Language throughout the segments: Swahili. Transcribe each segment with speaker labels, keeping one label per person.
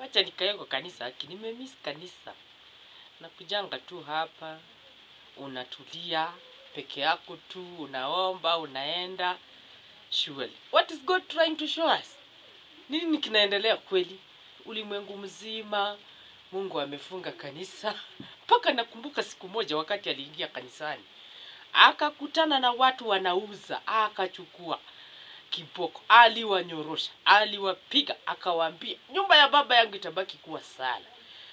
Speaker 1: wacha nikae kwa kanisa aki nimemiss kanisa nakujanga tu hapa unatulia peke yako tu unaomba unaenda surely what is god trying to show us nini kinaendelea kweli ulimwengu mzima mungu amefunga kanisa mpaka nakumbuka siku moja wakati aliingia kanisani akakutana na watu wanauza akachukua kiboko aliwanyorosha aliwapiga akawaambia nyumba ya baba yangu itabaki kuwa sala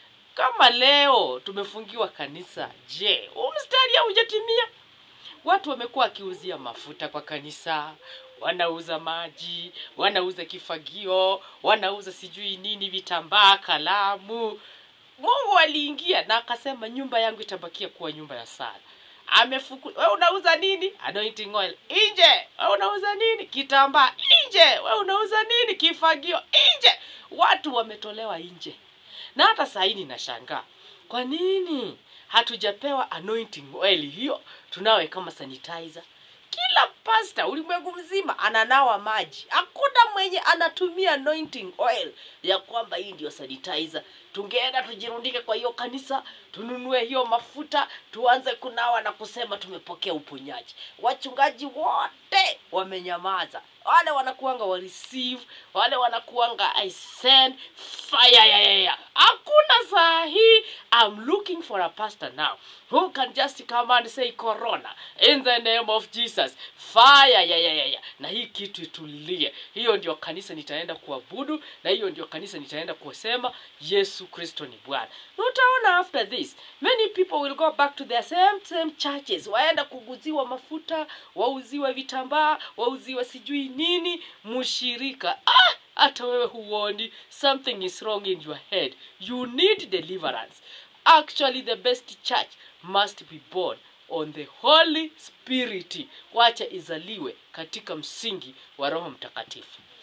Speaker 1: kama leo tumefungiwa kanisa je huu mstari haujatimia watu wamekuwa wakiuzia mafuta kwa kanisa wanauza maji wanauza kifagio wanauza sijui nini vitambaa kalamu mungu aliingia na akasema nyumba yangu itabakia kuwa nyumba ya sala amefuku we unauza nini anointing oil nje we unauza nini kitambaa nje we unauza nini kifagio nje watu wametolewa nje na hata sahii ninashangaa kwa nini hatujapewa anointing oil hiyo tunawe kama sanitizer kila pasta ulimwengu mzima ananawa maji hakuna mwenye anatumia anointing oil ya kwamba hii ndio sanitizer tungeenda tujirundike kwa hiyo kanisa tununue hiyo mafuta tuanze kunawa na kusema tumepokea uponyaji wachungaji wote wamenyamaza wale wanakuanga wa receive wale wanakuanga i send fire ya, ya, ya. hakuna saa hii i'm looking for a pastor now who can just come and say corona in the name of jesus fire ya, ya, ya, ya. na hii kitu itulie hiyo ndio kanisa nitaenda kuabudu na hiyo ndio kanisa nitaenda kusema yesu kristo ni bwana Na utaona after this many people will go back to their same same churches waenda kuguziwa mafuta wauziwe vitambaa wauziwe sijui nini mshirika ah! hata wewe huoni something is wrong in your head you need deliverance actually the best church must be born on the holy spirit wacha izaliwe katika msingi wa roho mtakatifu